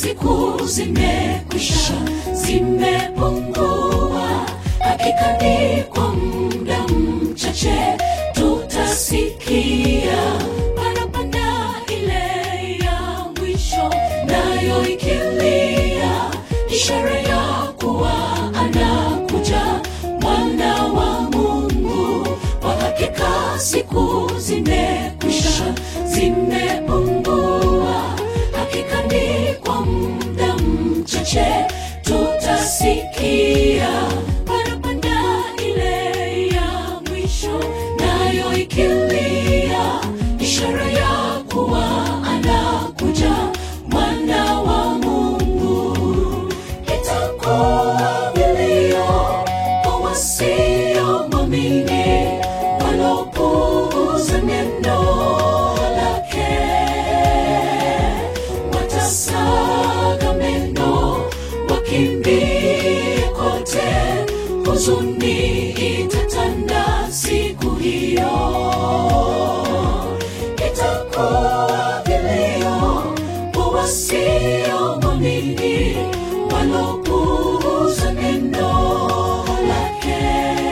siku zimekwisha, zimepungua. Hakika ni kwa muda mchache tutasikia parapanda ile ya mwisho, nayo ikilia, ishara ya kuwa anakuja mwana wa Mungu. Kwa hakika siku zimekwisha, zimepungua. Hakika ni kwa muda mchache tutasikia parapanda ile ya mwisho, nayo ikilia, ishara ya kuwa anakuja mwana wa Mungu. Itakuwa vilio kwa wasiomwamini, walopuuza neno lake watasaga meno wakimbie kote, huzuni itatanda siku hiyo. Itakuwa vilio kwa wasiomwamini, walopuuza neno lake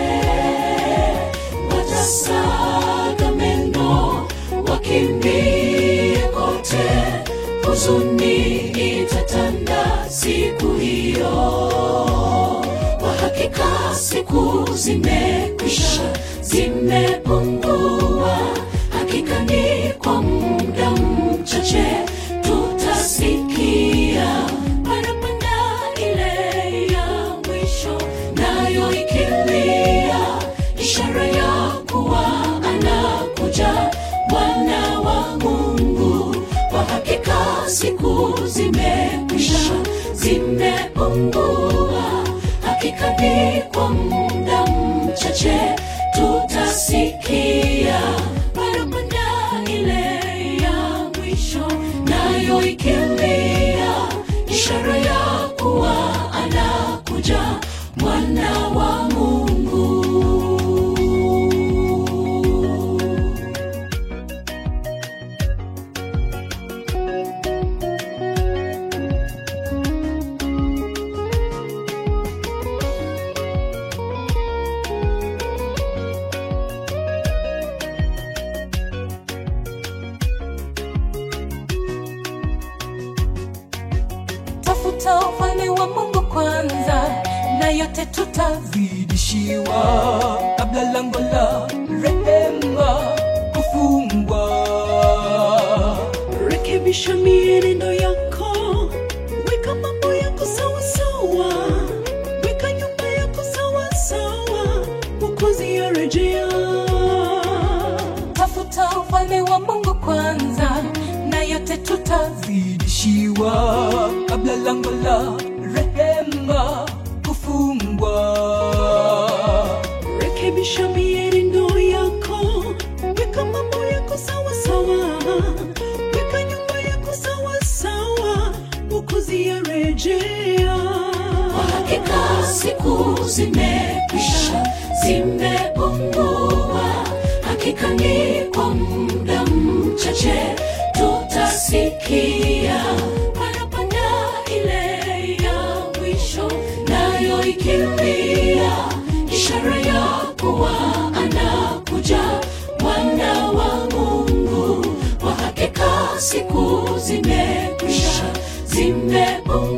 watasaga meno wakimbie kote, huzuni itatanda siku hiyo. Kwa hakika siku zimekwisha, zimepungua. Hakika ni kwa muda mchache tutasikia parapanda ile ya mwisho, nayo ikilia, ishara ya kuwa anakuja mwana wa Mungu. Kwa hakika siku zimekwisha, zimepungua. Hakika ni kwa muda mchache tutasikia parapanda ile ya mwisho, nayo ikilia, ishara ya kuwa anakuja mwana wa Mungu. tafuta ufalme wa mungu kwanza na yote tutazidishiwa kabla lango la rehema kufungwa rekebisha mienendo yako weka mambo yako sawasawa weka nyumba yako sawasawa mwokozi yarejea tafuta ufalme wa mungu kwanza na yote tutazidishiwa kabla lango la rehema kufungwa rekebisha mienendo yako weka mambo yako sawasawa weka nyumba yako sawasawa mwokozi yarejea kwa hakika siku zimekwisha zimepungua hakika ni kwa muda mchache tutasikia parapanda ile ya mwisho nayo ikilia ishara ya kuwa anakuja mwana wa mungu kwa hakika siku zimekwisha zimepungua